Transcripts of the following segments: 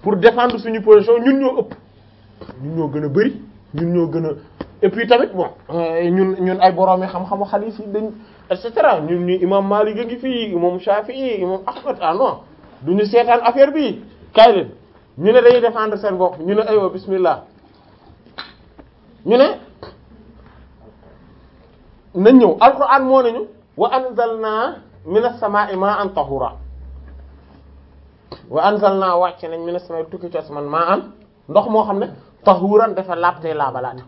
pour défendre suñu position ñun ñoo ëpp ñun ñoo gën a bari ñun ñoo gën a et puis tamit bon ñun ñun ay boroomi xam-xamu xadiis yi dañ et cetera ñun ñu imam Malik a ngi fii imam Shafi'i imam Ahmad ah non duñu seetaan affaire bi kaay leen ñu ne dañuy défendre seen bopp ñu ne aywa bismillah ñu ne nañ ñëw alquran moo nañu wa anzalna minas samaa'i ma'an tahura wa anzalna wàcc nañ minas samaa'i tukki ci asman ma'an ndox moo xam ne tahuran dafa laabtee laabalaate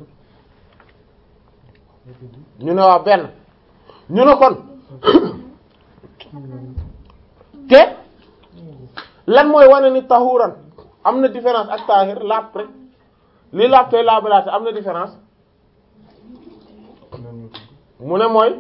ñu ne waaw benn ñu ne kon te lan mooy wane ni tahuran am na différence ak tahir laab rek li laabtee laabalaate am na différence mu ne mooy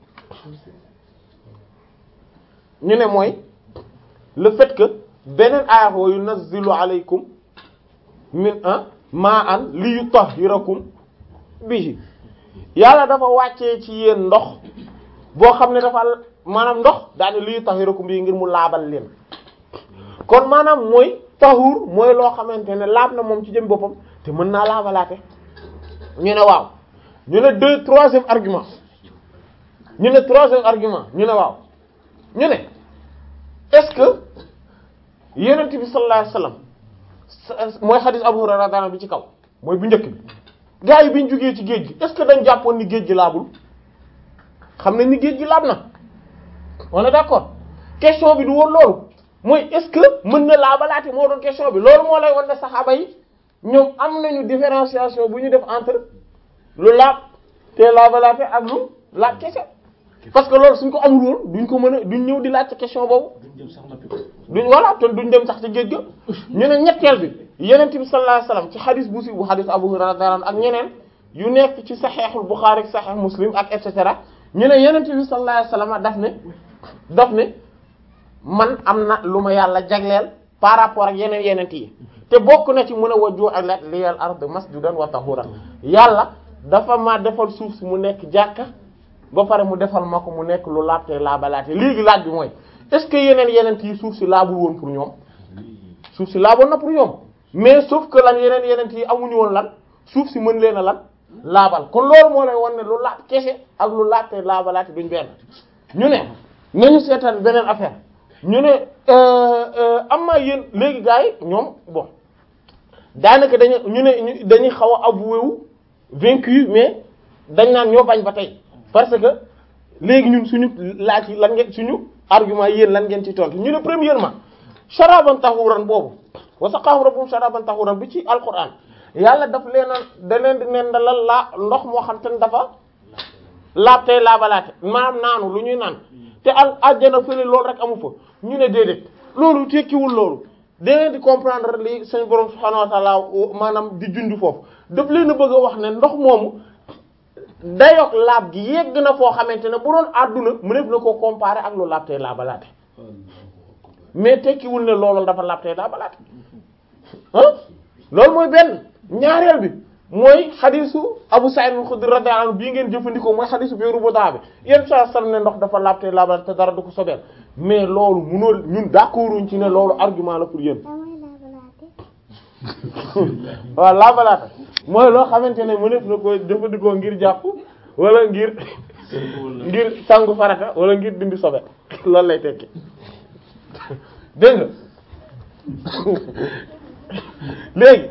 ñu ne mooy le fait que beneen aaya wa yunazzilu alaykum min ma'an li yutahhirakum bihi yàlla dafa wàccee ci yéen ndox boo xam ne dafa maanaam ndox daane li yutahhirakum bihi ngir mu laabal leen kon maanaam mooy tahur mooy loo xamante ne laab na moom ci jëm boppam te mën naa laabalaate ñu ne waaw ñu ne deux troisième argument ñu ne troisième argument ñu ne waaw ñu ne est-ce que yonent bi sallallahu alayhi wasallam mooy xadis Abu Hurayra daana bi ci kaw mooy bu njëkk bi gars yi bi ñu jógee ci géej gi est-ce que dañ jàppoon ni géej gi laabul xam nañ ni géej gi laab na on est d'accord question bi du woon loolu mooy est-ce que mën na laabalaate moo doon question bi loolu moo lay wan ne saxaaba yi ñoom am nañu différenciation bu ñu def entre lu laab te laabalaate ak lu laab kese parce que loolu suñ ko amul woon duñ ko mën a duñ ñëw di laaj ci question boobu duñ voilà te duñ dem sax ci géej ga ñu ne ñetteel bi yenent bi sallallahu alayhi wasallam ci xadis bu si bu xadis Abu Hurayra ak ñeneen yu nekk ci saxeexul Buxaari ak saxeex Muslim ak et cetera ñu ne yenent bi sallallahu alayhi wasallam daf ne daf ne man am na lu ma yàlla jagleel par rapport ak yeneen yenent yi te bokk na ci mun a wajju alat liyal ard masjidan wa tahuran yàlla dafa ma defal suuf si mu nekk jàkka ba pare mu defal ma ko mu nekk lu laabte laabalaate léegi laaj bi mooy est-ce que yeneen yeneen yi suuf si laabul woon pour ñoom suuf si laaboon na pour ñoom mais sauf que lan yeneen yeneen yi amuñu woon lan suuf si mën leen a lan laabal kon loolu moo lay won ne lu laab kese ak lu laabte laabalaate duñ benn ñu ne nañu seetaan beneen affaire ñu ne am na yéen léegi gars yi ñoom bon daanaka dañu ñu ne dañuy xaw a avoué wu vaincu mais dañ naan ñoo bañ ba tey parce que léegi ñun suñu laaj yi lan ngeen suñu argument yéen lan ngeen ci tontu ñu ne premièrement sharaban tahuran boobu wa saqahum rabbuhum sharaban tahuran bi ci alquran yàlla daf leen a da leen di nen dalal laa ndox moo xam te ne dafa laab tey laabalaate maanaam naanu lu ñuy naan te al àjjana fële loolu rek amu fa ñu ne déedéet loolu tekkiwul loolu da ngeen di comprendre li suñu borom subhanahu wa ta'ala maanaam di junj foofu daf leen a bëgg a wax ne ndox moomu dayoog laab gi yegg na foo xamante ne bu doon àdduna mu def na koo comparer ak lu laab tey laabalaate mais tekkiwul ne loolu dafa laab tey laabalaate ah loolu mooy benn ñaareel bi mooy xadisu Abu Sa'id al-Khudri radiyallahu anhu bii ngeen jëfandikoo mooy xadisu biiru bu daa bi yenn saa sam ne ndox dafa laab tey laabalaate te dara du ko sobeel mais loolu munoo ñun d'accorduñ ci ne loolu argument la pour yéen waaw laabalaate mooy loo xamante ne mu def na ko jëfandikoo ngir jàpp wala ngir ngir sangu farata wala ngir dindi sobe loolu lay tekki dégg nga léegi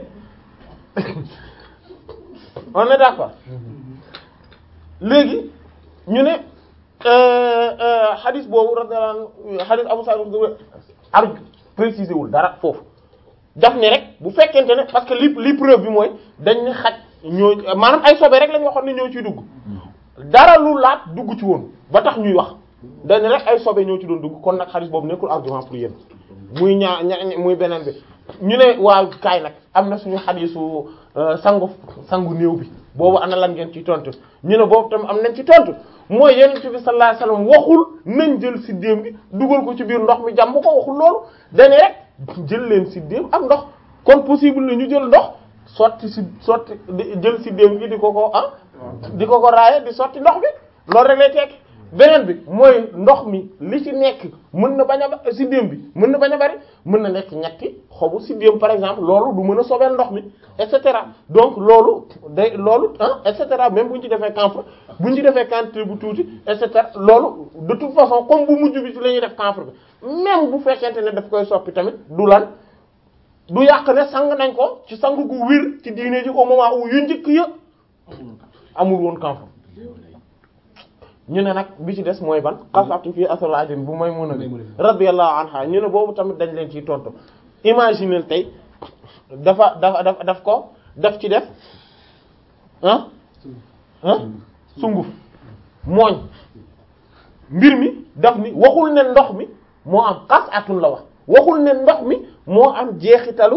on est d'accord léegi ñu ne xadis boobu radiyallahu anhu xadis Abu Sa'id ar préciser wul dara foofu daf ne rek bu fekkente ne parce que li li preuve bi mooy dañ ne xaj ñoo maanaam ay sobe rek lañ waxoon ne ñoo ciy dugg dara lu laat dugg ci woon ba tax ñuy wax dañ ne rek ay sobe ñoo ci doon dugg kon nag xadis boobu nekkul argument pour yéen muy ñaa ña muy beneen bi ñu ne waaw kaay nag am na suñu xadisu sangu sangu néew bi boobu ana lan ngeen ci tontu ñu ne boobu tam am nañ ci tontu mooy yonent bi sallallahu alayhi wasallam waxul nañ jël siddéem bi dugal ko ci biir ndox mi jàmm ko waxul loolu dañu rek jël leen siddéem ak ndox kon possible na ñu jël ndox sotti si sotti jël siddéem gi di ko ko ah di ko ko raaye di sotti ndox bi loolu rek lay tekki beneen bi mooy ndox mi li ci nekk mën na bañ a ba siddéem bi mën na bañ a bari mën na nekk ñetti xobu siddéem par exemple loolu du mën a sobeel ndox mi et cetera donc loolu day loolu ah et cetera même bu ñu ci defee camphre bu ñu ci defee quantité bu tuuti et cetera loolu de toute façon comme bu mujj bi ci la ñuy def camphre bi même bu fekkente ne daf koy soppi tamit du lan du yàq ne sang nañ ko ci sang gu wir ci diine ji au moment où yu njëkk ya amul woon camphre ñu ne nag bi ci des mooy ban xasatu fii asolajin bu may mun a radiyallahu anha ñu ne boobu tamit dañ leen ciy tontu imaginer tey dafa dafa daf daf ko daf ci def ah ah sunguf mooñ mbir mi daf ni waxul ne ndox mi moo am xasatun la wax waxul ne ndox mi moo am jeexitalu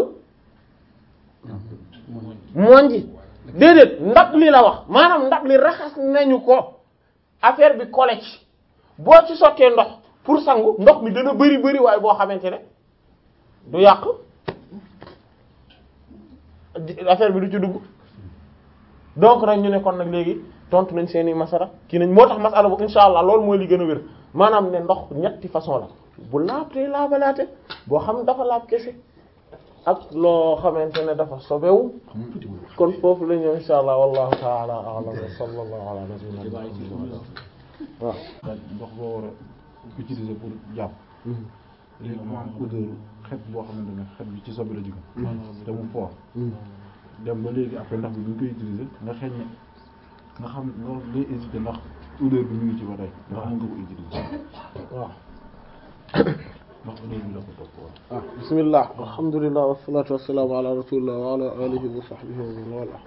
mooñ ji déedéet ndab li la wax maanaam ndab li raxas nañu ko affaire bi collé ci boo ci sottee ndox pour sangu ndox mi dana bari bari waaye boo xamante ne du yàq affaire bi du ci dugg donc nag ñu ne kon nag léegi tontu nañ seeni masara kii nañ moo tax masala bu insha allah loolu mooy li gën a wér maanaam ne ndox ñetti façon la bu laab te laabalaate boo xam dafa laab kese ak loo xamante ne dafa sobewu kon foofu la ñu insha allah wallahu ta'ala a'lam wa sallallahu ala nabiyyina muhammad waaw ndox boo war a utiliser pour jàpp léegi mu am odeur xet boo xamante ne xet bi ci sobe la jóge te mu fort dem ba léegi après ndox bi bu ñu koy utiliser nga xeeñ ne nga xam nga ngay hésiter ndax odeur bi mu ngi ci ba tey ndax mën nga ko utiliser waaw ndax odeur bi la ko topp woon ah bismillah alhamdulillah wassalatu wassalamu ala rasulillah wa ala alihi wa sahbihi wa man wala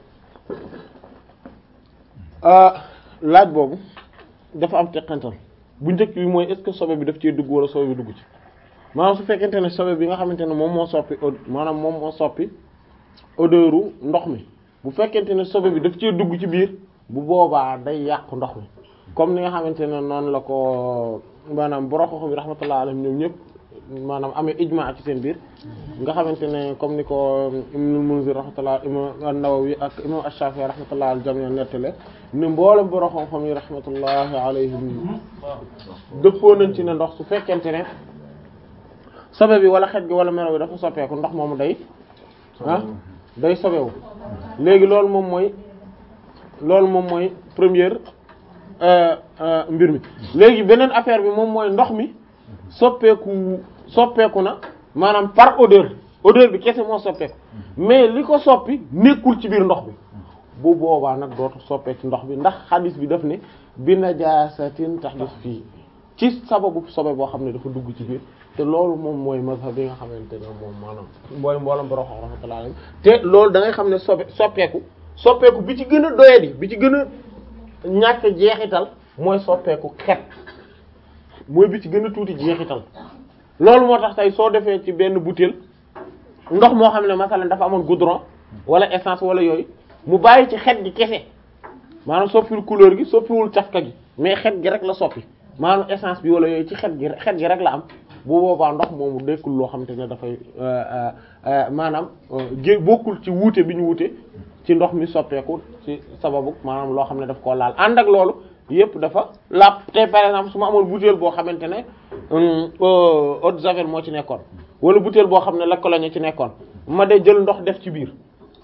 ah laaj boobu dafa am teqantal bu njëkk bi mooy est-ce que sobe bi daf cee dugg wala sobe bi dugg ci maanaam su fekkente ne sobe bi nga xamante ne moom moo soppi od maanaam moom moo soppi odeuru ndox mi bu fekkente ne sobe bi daf cee dugg ci biir bu boobaa day yàqu ndox mi comme ni nga xamante ne noonu la ko maanaam boroxoxo bi rahmatullah alayhim ñoom ñëpp maanaam amee ijma ci seen biir nga xamante ne comme ni ko Ibnul Munzir rahmatullah imam an-Nawawi ak imam ash-Shafi'i rahmatullah al jami' nettale ne mboolem boroxoxo yi rahmatullahi alayhim dëppoo nañ ci ne ndox su fekkente ne sobe bi wala xet gi wala melo bi dafa soppeeku ndox moomu day ah day sobewu léegi loolu moom mooy loolu moom mooy première mbir mi léegi beneen affaire bi moom mooy ndox mi soppeeku soppeeku na maanaam par odeur odeur bi kese moo soppeeku mais li ko soppi nekkul ci biir ndox bi bu boobaa nag dootu soppee ci ndox bi ndax xadis bi daf ne bi najaasatin tahdus fii ci sababu sobe boo xam ne dafa dugg ci biir te loolu moom mooy mazhab bi nga xamante ne moom maanaam mooy mboolam borom rahmatullah alayhi te loolu da ngay xam ne sobe soppeeku soppeeku bi ci gën a doyadi bi ci gën a ñàkk jeexital mooy soppeeku xet mooy bi ci gën a tuuti jeexital loolu moo tax tey soo defee ci benn bouteille ndox moo xam ne masalan dafa amoon goudron wala essence wala yooyu mu bàyyi ci xet gi kese maanaam soppiwul couleur gi soppiwul cafka gi mais xet gi rek la soppi maanaam essence bi wala yooyu ci xet gi xet gi rek la am bu boobaa ndox moomu dekkul loo xamante ne dafay maanaam gé bokkul ci wuute bi ñu wuute ci ndox mi soppeeku ci sababu maanaam loo xam ne daf koo laal ànd ak loolu yépp dafa lapp te par exemple su ma amoon bouteille boo xamante ne eau de javel moo ci nekkoon wala bouteille boo xam ne la cologne ci nekkoon ma de jël ndox def ci biir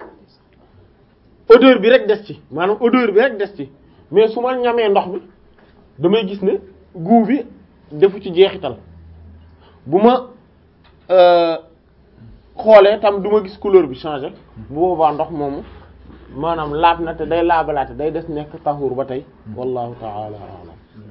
odeur bi rek des ci maanaam odeur bi rek des ci mais su ma ñamee ndox mi damay gis ne goût bi defu ci jeexital bu ma xoolee tam du ma gis couleur bi changé bu boobaa ndox moomu maanaam laab na te day laabalaate day des nekk taxuur ba tey wallahu ta'ala a'lam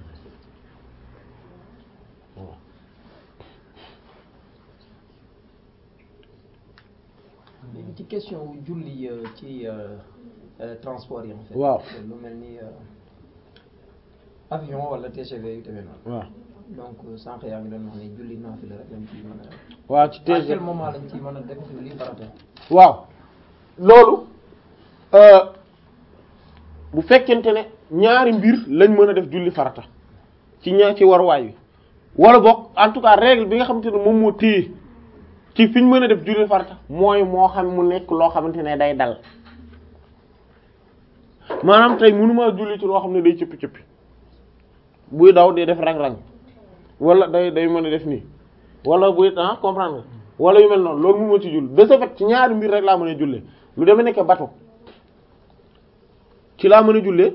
léegi ci question wu julli ci transport yi en fait waaw lu mel ni avion wala TGV yu demee noonu waaw donc sànq yaa ngi doon wax ne julli naafila rek lañ ci mën a waaw ci à quel TGV moment lañ ci mën a def julli farata waaw loolu bu fekkente ne ñaari mbir lañ mën a def julli farata ci ñaar ci waruwaay wi wala boog en tout cas règle bi nga xamante ne moom moo téye ci fi ñu mën a def julli farata mooy moo xam mu nekk loo xamante ne day dal maanaam tey mënumaa julli ci loo xam ne day cëppi cëppi buy daw day def rang-rang wala day day mën a def nii wala buy ah comprendre nga wala yu mel noonu loolu mu ma ci jull de ce fait ci ñaari mbir rek laa mën a jullee lu demee nekk bateau ci laa mën a jullee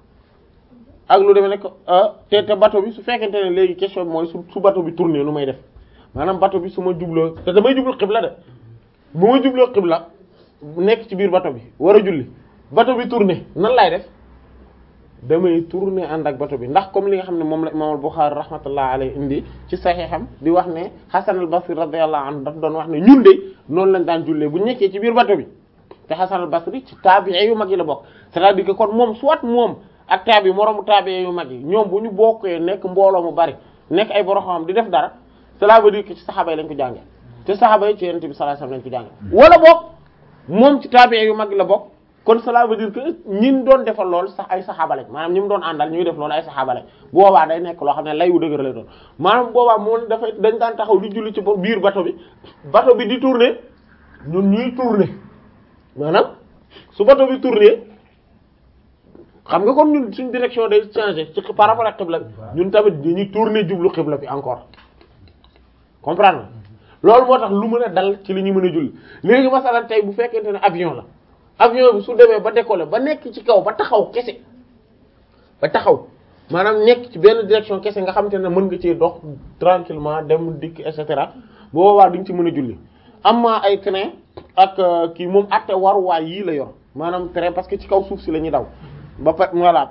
ak lu demee nekk te te bateau bi su fekkente ne léegi question bi mooy su su bateau bi tourné nu may def maanaam bateau bi su ma jubloo te damay jublu xibla de bu ma jubloo xibla nekk ci biir bateau bi war a julli bateau bi tourné nan laay def damay tourner ànd ak bato bi ndax comme li nga xam ne moom la imam al-Bukhari rahmatullah alayhi indi ci saxiixam di wax ne Hasan al-Basri radiyallahu anhu daf doon wax ne ñun de noonu lañ daan jullee bu ñu nekkee ci biir bato bi te Hasan al-Basri ci taabi'i yu mag yi la bokk c'est-à-dire que kon moom soit moom ak taabi moroomu taabi'i yu mag yi ñoom bu ñu bokkee nekk mbooloo mu bari nekk ay borom xam di def dara cela veut dire que ci saxaaba yi lañ ko jàngee te saxaaba yi ci Yonent bi sallallahu alayhi wasallam lañ ko jàngee wala boog moom ci taabi'i yu mag yi la bokk kon cela veut dire que ñin doon defal lool sax ay saxaaba lañ maanaam ñi mu doon àndal ñuy def loolu ay saxaaba lañ boobaa day nekk loo xam ne lay wu dëgër lay doon maanaam boobaa moom dafay dañ daan taxaw di julli ci biir bato bi bato bi di tourner ñun ñuy tourner maanaam su bato bi tourner xam nga kon ñun suñ direction day changer ci par rapport ak xibla bi ñun tamit dañuy tourner jublu xibla bi encore comprendre loolu moo tax lu mën a dal ci li ñu mën a julli léegi masalan tey bu fekkente ne avion la avion bi su demee ba décoller ba nekk ci kaw ba taxaw kese ba taxaw maanaam nekk ci benn direction kese nga xamante ne mën nga ci dox tranquillement dem dikk et cetera boo boobaa duñ ci mën a julli am na ay train ak kii moom atte waruwaay yii la yor maanaam train parce que ci kaw suuf si la ñuy daw ba pare voilà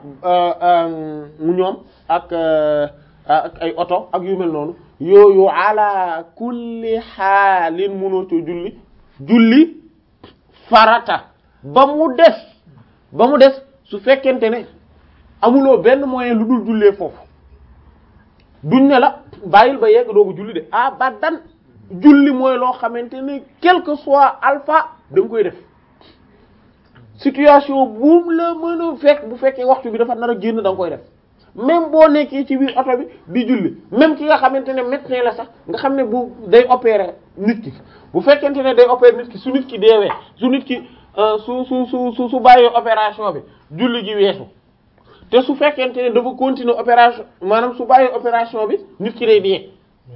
mu ñoom ak ak ay oto ak yu mel noonu yooyu ala kulli xaalin mënoo coo julli julli farata ba mu des ba mu des su fekkente ne amuloo benn moyen lu dul jullee foofu duñ ne la bàyyil ba yegg doogu julli de abadan julli mooy loo xamante ne quel que soit alpha da nga koy def situation buum la mën a fekk bu fekkee waxtu bi dafa nar a génn da nga koy def même boo nekkee ci biir oto bi di julli même ki nga xamante ne médecin la sax nga xam ne bu day opérer nit ki bu fekkente ne day opérer nit ki su nit ki deewee su nit ki su su su su su bàyyee opération bi julli gi weesu te su fekkente ne dafa continuer opération maanaam su bàyyee opération bi nit ki day dee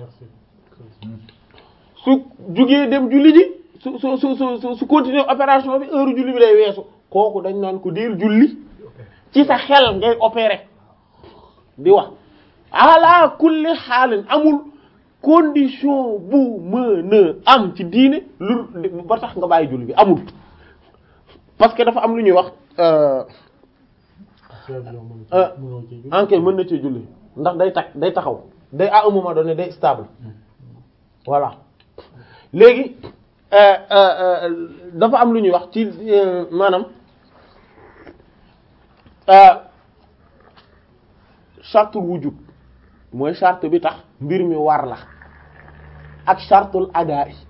su jugee dem julli ji su su su su su continuer opération bi heure julli bi day weesu kooku dañ naan ko diir julli ci sa xel ngay opérer di wax ala kulli xaalin amul condition bu mën a am ci diine lu ba tax nga bàyyi julli bi amul parce que dafa am lu ñuy wax enquête mën na ci julli ndax day tak day taxaw day à un moment donné day stable voilà léegi dafa am lu ñuy wax ci maanaam chartul wujub mooy charte bi tax mbir mi war la ak chartul adaa yi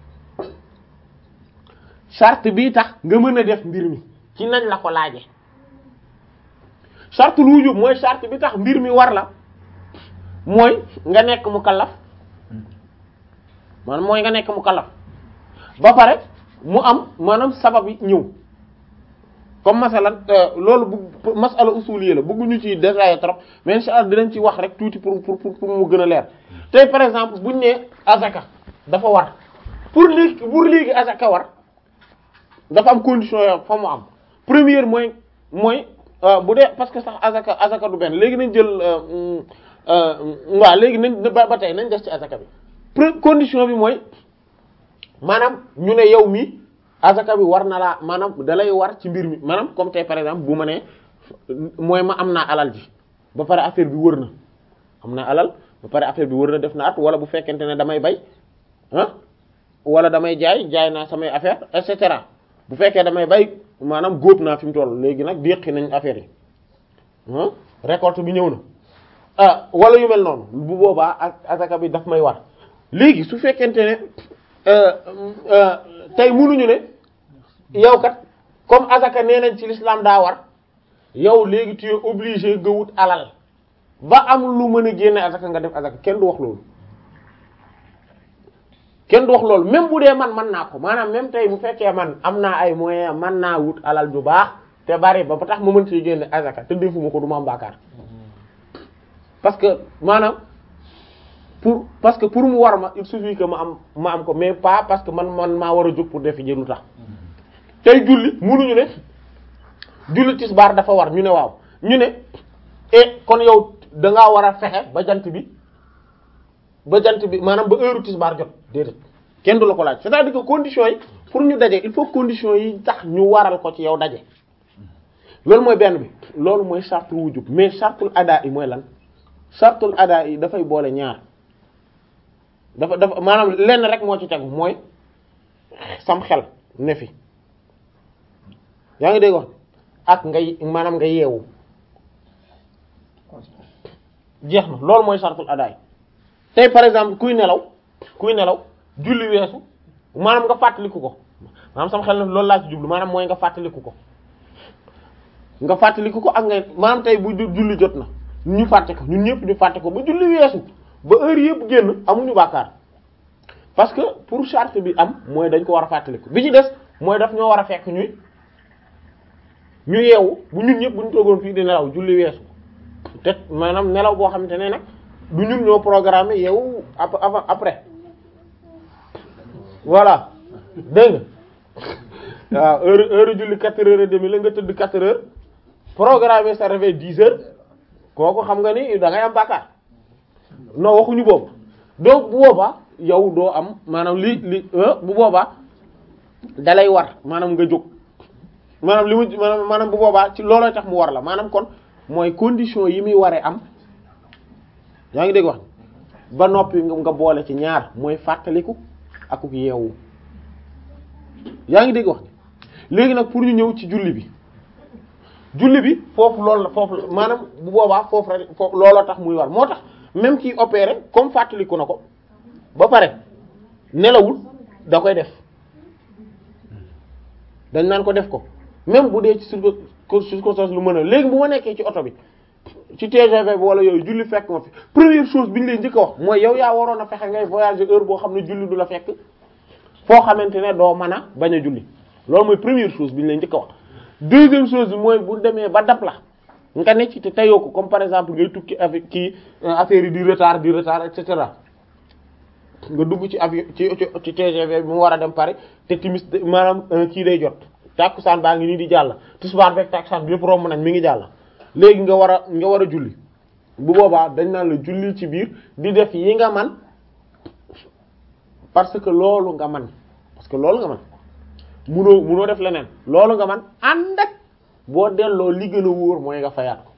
charte bi tax nga mën a def mbir mi ci nañ la ko laaje chartul wujub mooy charte bi tax mbir mi war la mooy nga nekk mukallaf maanaam mooy nga nekk mukallaf ba pare mu am maanaam sabab yi ñëw comme masalan loolu bu masala usuliyé la bëgguñu ci détailler trop mais insha Allah dinañ ci wax rek tuuti pour pour pour mu gën a leer tey par exemple buñ ne azaka dafa war pour léegi pour léegi azaka war dafa am condition yo fa mu am première mooy mooy bu dee parce que sax azaka azaka du benn léegi nañ jël waaw léegi nañ ba ba tey nañ def ci azaka bi pre condition bi mooy maanaam ñu ne yow mi azaka bi war na laa maanaam dalay war ci mbir mi maanaam comme tey par exemple bu ma nee mooy ma am naa alal ji ba pare affaire bi wër na am naa alal ba pare affaire bi wër na def na at wala bu fekkente ne damay bay ah wala damay jaay jaay naa samay affaire et cetera bu fekkee damay bay maanaam góob naa fi mu toll léegi nag déqi nañ affaire yi ah récolte bi ñëw na ah wala yu mel noonu bu boobaa ak azaka bi daf may war léegi su fekkente ne tey munuñu ne yow kat comme azaka nee nañ ci l'islam daa war yow léegi tu es obligé nga wut alal ba am lu mën a génne azaka nga def azaka kenn du wax loolu kenn du wax loolu même bu dee man man naa ko maanaam même tey bu fekkee man am naa ay moyens man naa wut alal ju baax te bari ba ba tax ma mën ci génne azaka te defuma ko du ma am bàkkaar parce que maanaam pour parce que pour mu war ma il suffit que ma am ma am ko mais pas parce que man man maa war a jóg pour defi ji lu tax tey julli munuñu ne julli tisbaar dafa war ñu ne waaw ñu ne e kon yow da ngaa war a fexe ba jant bi ba jant bi maanaam ba heure tisbaar jot déedéet kenn du la ko laaj c'est-à-dire que conditions yi pour ñu daje il faut conditions yi tax ñu waral ko ci yow daje loolu mooy benn bi loolu mooy chartul wujub mais chartul adaa yi mooy lan chartul adaa yi dafay boole ñaar dafa dafa maanaam lenn rek moo ci tegu mooy sam xel ne fi yaa ngi dégg wax ak ngay maanaam nga yeewu jeex na loolu mooy chartul adaa yi tey par exemple kuy nelaw kuy nelaw julli weesu maanaam nga fàttaliku ko maanaam sam xel ne loolu laa ci jublu maanaam mooy nga fàttaliku ko nga fàttaliku ko ak ngay maanaam tey bu julli jot na ñu fàtte ko ñun ñëpp ñu fàtte ko ba julli weesu ba heure yëpp génn amuñu bàkkaar parce que pour charte bi am mooy dañ ko war a fàttaliku bi ci des mooy daf ñoo war a fekk ñuy ñu yeewu bu ñun ñëpp bu ñu toogoon fii di nelaw julli weesu te maanaam nelaw boo xamante ne nag du ñun ñoo programmé yeewu avant après voilà dégg nga waaw heure heure julli quatre heures et demie la nga tëdd quatre heures programmé sa réveil dix heures kooku xam nga ni da ngay am bàkkaar non waxuñu boobu donc bu boobaa yow doo am maanaam li li bu boobaa dalay war maanaam nga jóg maanaam li mu maanaam maanaam bu boobaa ci looloo tax mu war la maanaam kon mooy condition yi muy waree am yaa ngi dégg wax ba noppi nga boole ci ñaar mooy fàttaliku ak yeewu yaa ngi dégg wax léegi nag pour ñu ñëw ci julli bi julli bi foofu loolu la foofu la maanaam bu boobaa foofu rek foofu looloo tax muy war moo tax même kiy opéré comme fàttaliku na ko ba pare nelawul da koy def dañ naan ko def ko même bu dee ci circonstance lu mën a léegi bu ma nekkee ci oto bi ci TGV bi wala yooyu julli fekk ma fi première chose bi ñu lay njëkk a wax mooy yow yaa waroon a fexe ngay voyager heure boo xam ne julli du la fekk foo xamante ne doo mën a bañ a julli loolu mooy première chose bi ñu lay njëkk a wax deuxième chose bi mooy bu demee ba dab la nga ne ci te tayoo ko comme par exemple ngay tukki avec kii affaire yi di retard di retard et cetera nga dugg ci avion ci ci TGV bi mu war a dem Paris te timis maanaam kii day jot tàkkusaan baa ngi nii di jàll tisbaar beeg tàkkusaan bi yëpp romb nañ mi ngi jàll léegi nga war a nga war a julli bu boobaa dañ naan la julli ci biir di def yi nga man parce que loolu nga man parce que loolu nga man munoo munoo def leneen loolu nga man ànd ak boo delloo li gën a wóor mooy nga fayaat ko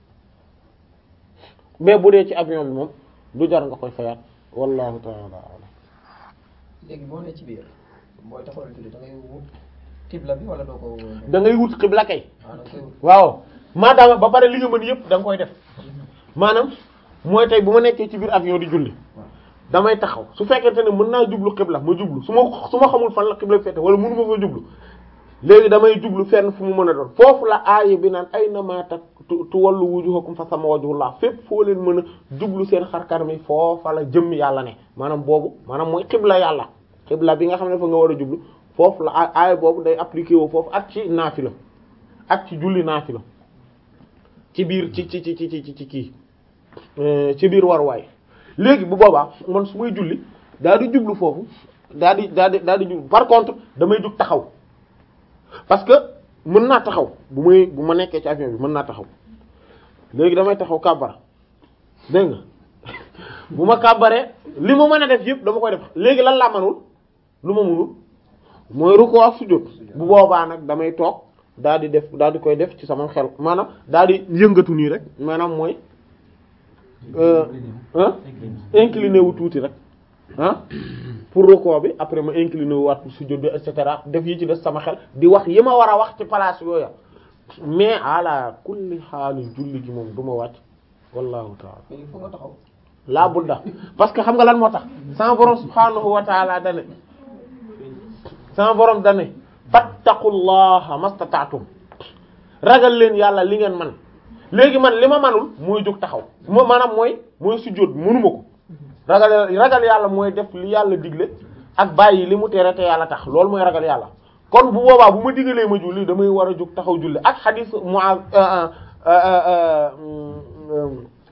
mais bu dee ci avion bi moom du jar nga koy fayaat wallahu ta'ala a'lam léegi boo ne ci biir booy taxawal julli da ngay wut xibla bi wala doo ko. da ngay wut xibla kay waaw da nga koy wut. waaw maadaama ba pare li nga mën yëpp da nga koy def maanaam mooy tey bu ma nekkee ci biir avion di julli damay taxaw su fekkente ne mën naa jublu xibla ma jublu su ma su ma xamul fan la xibla fete wala mënu ma fa jublu léegi damay jublu fenn fu mu mën a doon foofu la aaya bi naan ay nama tak tu tu wallu wujuhakum fa sama wajhullah fépp foo leen mën a jublu seen xarkar mi foofa la jëm yàlla ne maanaam boobu maanaam mooy xibla yàlla xibla bi nga xam ne fa nga war a jublu foofu la aaya boobu day appliqué wu foofu ak ci naafila ak ci julli naafila ci biir ci ci ci ci ci ci kii ci biir waruwaay léegi bu boobaa man su may julli daal di jublu foofu daal di daal di daal di jublu par contre damay jug taxaw parce que mën naa taxaw bu may bu ma nekkee ci avion bi mën naa taxaw léegi damay taxaw kàbbara dégg nga bu ma kàbbaree li ma mën a def yëpp dama koy def léegi lan laa manul lu ma mënul mooy rukkoo ak sujjóot bu boobaa nag damay toog daal di def daal di koy def ci sama xel maanaam daal di yëngatu nii rek maanaam mooy ah incliné wu tuuti rek ah pour rukkoo bi après ma incliné wu waat pour sujjóot bi et cetera def yi ci des sama xel di wax yi ma war a wax ci place yooya mais ala kulli xaalis julli gi moom du ma wàcc wallahu taala mais il faut nga taxaw. laa budda parce que xam nga lan moo tax sama borom subhaanahu wa taala dane sama borom dane fattaqullaha mastata'tum ragal leen yàlla li ngeen man léegi man li ma manul mooy jóg taxaw moo maanaam mooy mooy sujjóot mënuma ko ragal ragal yàlla mooy def li yàlla digle ak bàyyi li mu tere te yàlla tax loolu mooy ragal yàlla kon bu boobaa bu ma digalee ma julli damay war a jóg taxaw julli ak xadiis Mu'aaz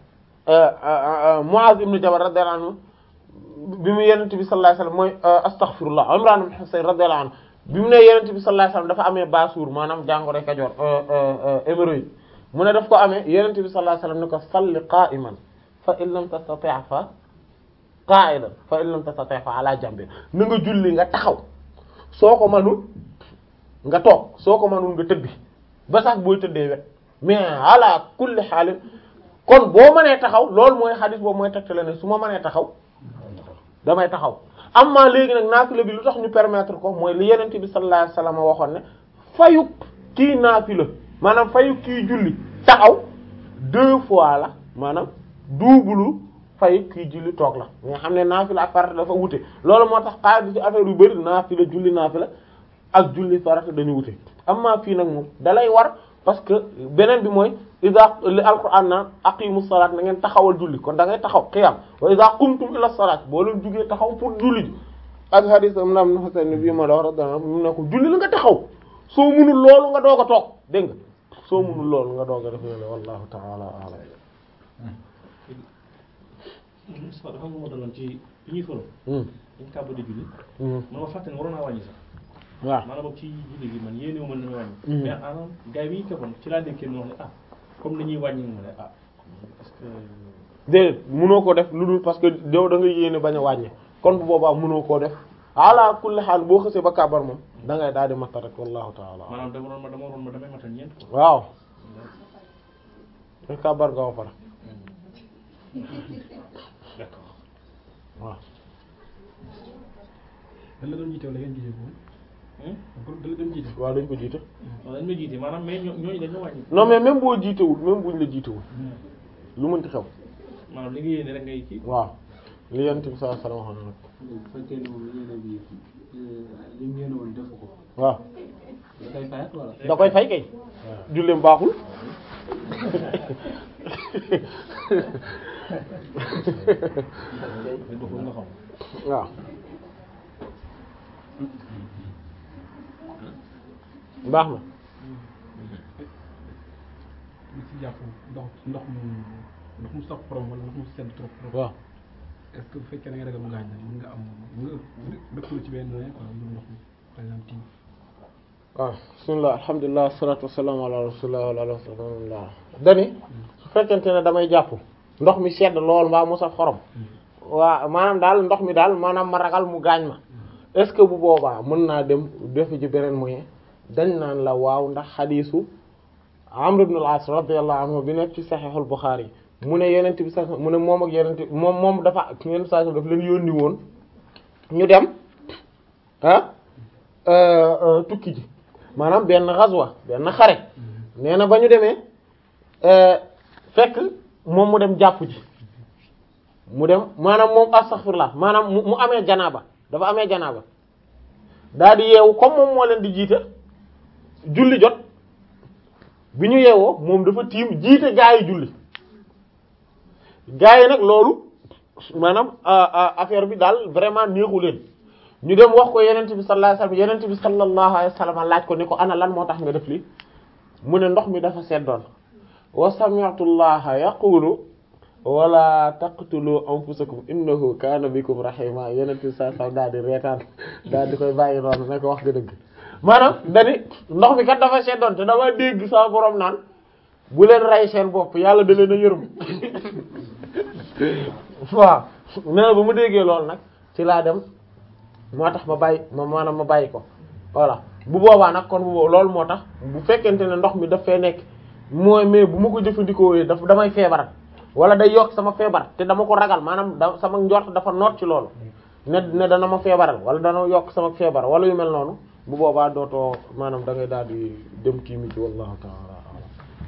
Muaz ibn Jabal radiyallahu anhu bi mu yenent bi sallallahu alayhi wasallam mooy astaghfirullah Imran ibn Husayn radiyallahu anhu bi mu ne yenent bi sallallahu alayhi wasallam dafa amee basuur maanaam jàngoro Kajoor hémorroïde mu ne daf ko amee yenent bi sallallahu alayhi wasallam ne ko salli qa'iman fa in lam tastati' fa qa'idan fa in lam tastati' fa ala jambi na nga julli nga taxaw soo ko manul nga toog soo ko manul nga tëddi ba sax booy tëddee wet mais ala kulli xaalin kon boo mënee taxaw loolu mooy xadis boobu mooy tegtale ne su ma mënee taxaw damay taxaw amma léegi nag naafila bi lu tax ñu permettre ko mooy li yenente bi sallallahu alayhi wasallam waxoon ne fayuk kii naafila maanaam fayuk kii julli taxaw deux fois la maanaam double fayuk kii julli toog la nga xam ne naafila ak farata dafa wute loolu moo tax xaadi ci affaire yu bari naafila julli naafila ak julli farata dañu wute amma fii nag moom dalay war parce que beneen bi mooy iza li alquran naan aqimu salaat na ngeen taxawal julli kon da ngay taxaw qiyam wa iza qumtum ila salaat boo leen jugee taxaw pour julli ji ak hadith am na am na Husayn bi ma la wax radiyallahu anhu mu ne ko julli la nga taxaw soo munul loolu nga doog a toog dégg nga soo munul loolu nga doog a def loolu wallahu ta'ala a'lam Moustapha dafa am lu ma daloon ci bi ñuy fële. Hmm. dañ kaa bëgg julli. Hmm. man ma fàtte ne waroon naa wàññi sax. waaw maanaam boobu ci julli gi man yéene wu ma ne ma wàññi. Mhm. mais maanaam gars yi bi ñu këppoon ci laa déggee ñu wax ne ah comme ni ñuy wàññi mu ne ah est-ce que. déedéet mënoo ko def lu dul parce que yow da nga yéene bañ a wàññi kon bu boobaa mënoo koo def ala kulli xaal boo xësee ba kàbbar moom da ngay daal di matta rek wallahu ta'ala a'lam. maanaam dama doon ma dama doon ma damay matal ñeent quoi. waaw te kàbbar nga ba pare d'accord. waaw dañ la doon jiite wala ngeen jiite ko Hmm? kon dañ la doon jiite waaw dañ ko jiite waaw dañ ma jiite maanaam mais ñoo ñooñu dañoo wàññi. non mais même boo jiitewul même buñ la jiitewul lu mënti xew maanaam li nga yéene rek ngay kii. waaw li yent bi sallallahu alayhi wasallam waxoon na nag bu fekkee ne moom yéene bi li mu yéene woon defu ko waaw da koy fayat wala da koy fay kay julleem baaxul nga xam. waaw baax na li ci jàpp ndox ndox mu ndox mu sax xorom wala ndox mu sedd trop trop waaw est-ce que bu fekkee da nga ragal mu gaañ la mën nga am mën nga dëkkul ci benn moyen quoi lu ndox mi par exemple tiim waaw bismillah alhamdulilah wassalatu wassalamu ala rasulillah wa ala alihi wa sahbihi dani su fekkente ne damay jàpp ndox mi sedd lool mbaa mu saf xorom waa maanaam daal ndox mi daal maanaam ma ragal mu gaañ ma est-ce que bu boobaa mën naa dem defi ci beneen moyen dañ naan la waaw ndax xadiisu Amr ibn al-As radiyallahu anhu bi nekk ci Sahihul Bukhari mu ne yenent bi sax mu ne moom ak yenent moom moom dafa yenent saa daf leen yónni woon ñu dem ah euh, euh, tukki ji maanaam benn ghazwa benn xare nee na ba ñu demee euh, fekk moom mu dem jàpp ji mu dem maanaam moom astaghfirullah maanaam mu mu amee janaaba dafa amee janaaba daal di yeewu comme moom moo leen di jiite julli jot bi ñu yeewoo moom dafa tiim jiite gaa yi julli gaa yi nag loolu maanaam affaire bi daal vraiment neexu leen ñu dem wax ko yenent bi sallallahu alayhi wasallam yenent bi sallallahu alayhi wasallam laaj ko ni ko ana lan moo tax nga def li mu ne ndox mi dafa seddoon wa sami'tu allaha yaqulu wala taqtulu anfusakum innahu kana bikum rahima yenent bi sallallahu alayhi wasallam daal di reetaan daal di koy bàyyi noonu ne ko wax nga dëgg maanaam dani ndox mi kat dafa seddoon te dama dégg sa borom naan bu leen rey seen bopp yàlla da leen a yërëm waaw nee na ba mu déggee loolu nag ci laa dem moo tax ma bàyyi ma maanaam ma bàyyi ko voilà bu boobaa nag kon bu boobu loolu moo tax bu fekkente ne ndox mi daf fee nekk mooy mais bu ma ko jëfandikoo daf damay feebar wala day yokk sama feebar te dama ko ragal maanaam da sama njort dafa noot ci loolu ne ne dana ma feebaral wala dana yokk sama feebar wala yu mel noonu bu boobaa dootoo maanaam da ngay daal di dem kii mi ci wallahu ta'ala a'lam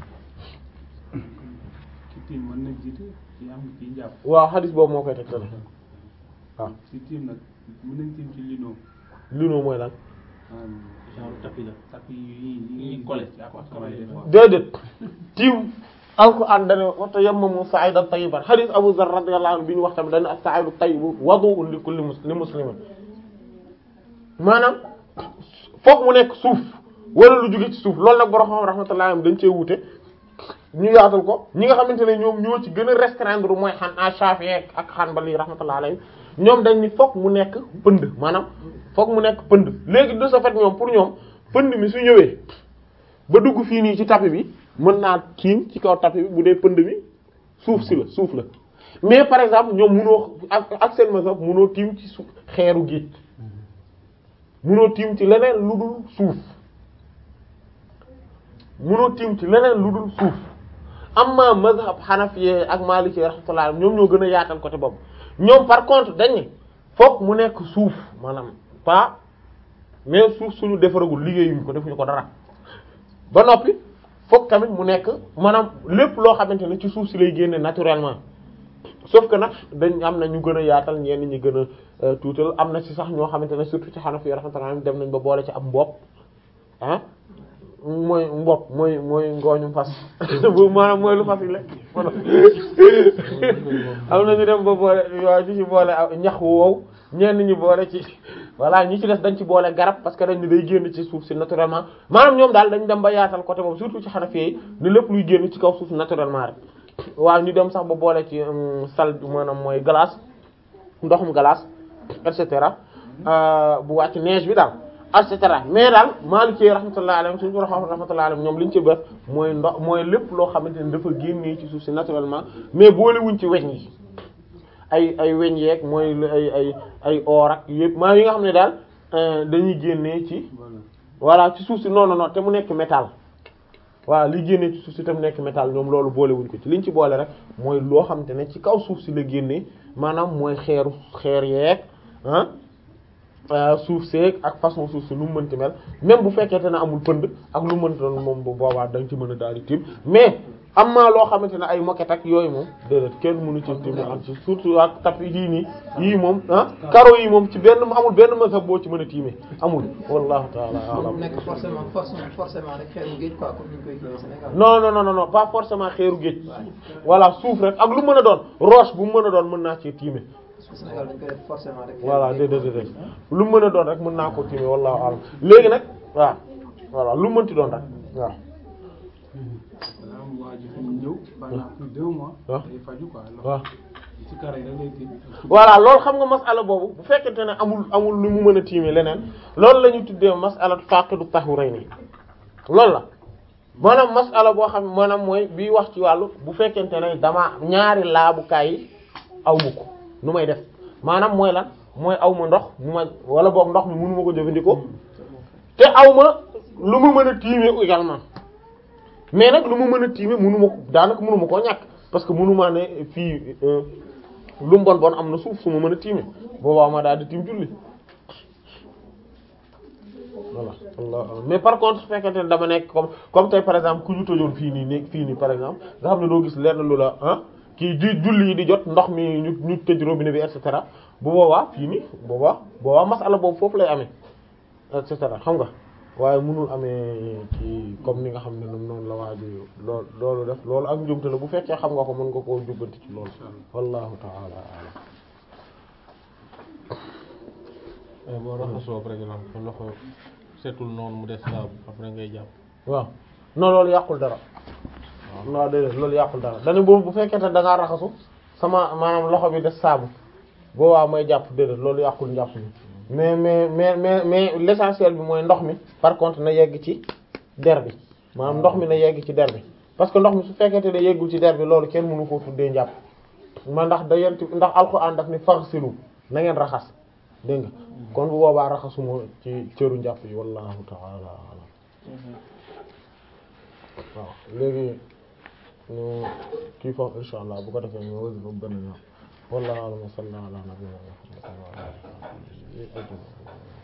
ci tiim mën na jiite ci am ci njàpp waaw xadis boobu moo koy tegtale waaw ci tiim nag mën nañ tiim ci lino li noo mooy lan genre tapis la. tapis yi yi ñuy collé ci appartement yi des fois. déedéet tiim alquran dane wa tayammamu sa'idan tayyiban hadith Abu Dharr radiyallahu anhu bi ñu wax tamit dane as-sa'idu tayyibu wudu'un li kulli mus- li muslimin maanaam foog mu nekk suuf wala lu jóge ci suuf loolu nag borom xam rahmatullahi alayhi dañ cee wute ñu yaatal ko ñi nga xamante ne ñoom ñoo ci gën a restreindre mooy xan a Shafi'i ak Hanbali rahmatullah alayhi ñoom dañ ni fokk mu nekk pënd maanaam fokk mu nekk pënd léegi de ce fait ñoom pour ñoom pënd mi su ñëwee ba dugg fii nii ci tapis bi mën naa tiim ci kaw tapis bi bu dee pënd mi suuf si la suuf la mais par exemple ñoom munoo ak ak seen mazhab munoo tiim ci suuf xeeru géej munoo tiim ci leneen lu dul suuf munoo tiim ci leneen lu dul suuf amma mazhab hanafi ak maliki rahmatullah ñoom ñoo gën a yaatal côté boobu ñoom par contre dañ ne fokk mu nekk suuf maanaam pas mais suuf suñu defaragul liggéeyuñ ko defuñu ko dara ba noppi fokk tamit mu nekk maanaam lépp loo xamante ne ci suuf si lay génne naturellement sauf que nag dañ am na ñu gën a yaatal ñenn ñi gën a tuutal am na ci sax ñoo xamante ne surtout ci hanafi rahmatullah dem nañ ba boole ci ab mbopp ah mooy mbopp mooy mooy ngooñu fas bu maanaam mooy lu fas yi lekk am na ñu dem ba boole waaw ñu ci boole aw ñax wow ñenn ñi boole ci voilà ñi ci des dañ ci boole garab parce que dañ ne day génn ci suuf si naturellement maanaam ñoom daal dañ dem ba yaatal côté boobu surtout ci Hanafi yi ne lépp luy génn ci kaw suuf naturellement rek waaw ñu dem sax ba boole ci sal maanaam mooy glace ndoxum glace et cetera bu wàcc neige bi daal et cetera mais daal Maliki rahmatullahi alayhi suñu borom rahmatullahi alayhi ñoom li ñu ci def mooy ndox mooy lépp loo xamante ne dafa génnee ci suuf si naturellement mais boolewuñ ci weñ yi ay ay weñ yeeg mooy ay ay ay or ak yëpp maa yi nga xam ne daal dañuy génnee ci voilà ci suuf si non non non te mu nekk métal voilà li génnee ci suuf si te mu nekk métal ñoom loolu boolewuñ ko ci liñ ci boole rek mooy loo xamante ne ci kaw suuf si la génnee maanaam mooy xeeru xeer yeeg ah. suuf seeg ak façon suuf si lu mu mënti mel même bu fekkente ne amul pënd ak lu mu mënti doon moom bu boobaa da nga ci mën a daal di tiim mais am na loo xamante ne ay moquette ak yooyu moom déedéet kenn mënu ci tiim ak ci surtout ak tapis yii nii yii moom ah karo yi moom ci benn amul benn mazhab boo ci mën a tiimee amul wallahu ta'ala a'lam mu nekk forcément forcément forcément rek xeeru géej quoi comme ni ñu koy kiiwee Sénégal. non non non non pas forcément xeeru géej voilà suuf rek ak lu mën a doon roche bu mu mën a doon mën naa ci tiimee Sénégal dañ koy def forcément rek. voilà déedéet déedéet lu mën a doon rek mën naa ko tiimee wallahu a'lam léegi nag waaw voilà lu mënti doon rek waaw. maanaam waa ji fi mu ñëw pendant plus de deux mois. waaw day faju quoi. waaw ci kare yi da ngay tiim. voilà loolu xam nga masala boobu bu fekkente ne amul amul lu mu mën a tiimee leneen loolu la ñu tuddee masala faqidu tahurayni loolu la maanaam masala boo xam maanaam mooy bii wax ci wàllu bu fekkente ne dama ñaari laabukaay yi aw ma ko nu may def maanaam mooy lan mooy aw ma ndox mu ma wala boog ndox mi mënu ma ko jëfandikoo te aw ma lu ma mën a tiimee également mais nag lu ma mën a tiimee mënu ma ko daanaka mënu ma koo ñàkk parce que mënu maa ne fii lu mu bon bon am na suuf su ma mën a tiimee boobaa ma daal di tiim julli voilà Allah mais par contre su fekkente ne dama nekk comme comme tey par exemple ku ñu tëjoon fii nii nekk fii nii par exemple nga xam ne doo gis lenn lu la ah kii di julli yi di jot ndox mi ñu ñu tëj robinet bi et cetera bu boobaa fii nii boobaa boobaa masala boobu foofu lay amee et cetera xam nga waaye mënul amee ci comme ni nga xam ne noonu la waa ji lool loolu def loolu ak njumte la bu fekkee xam nga ko mën nga koo jubbanti ci loolu wallahu ta'ala a'lam boo raxasoo par exemple sa loxo setul noonu mu des saabu après ngay jàpp waaw non loolu yàqul dara waaw déedéet loolu yàqul dara dañu boobu bu fekkee te da ngaa raxasu sama maanaam loxo bi des saabu boobaa may jàpp déedéet loolu yàqul njàpp mi mais mais mais mais mais l'essentiel bi mooy ndox mi par contre na yegg ci der bi maanaam ndox mi na yegg ci der bi parce que ndox mi su fekkente ne yeggul ci der bi loolu kenn mënu koo tuddee njàpp ma ndax da yent ndax alxuraan daf ni faghsilu na ngeen raxas dégg nga kon bu boobaa raxasuma ci cëru njàpp yi wallahu ta'ala a'lam waaw léegi ñu kii foofu insha allah bu ko defee ñu wësi ba benn yoon wallahu a'lam wa sallallahu ala nabiyyina muhammad wa ala alihi wa sahbihi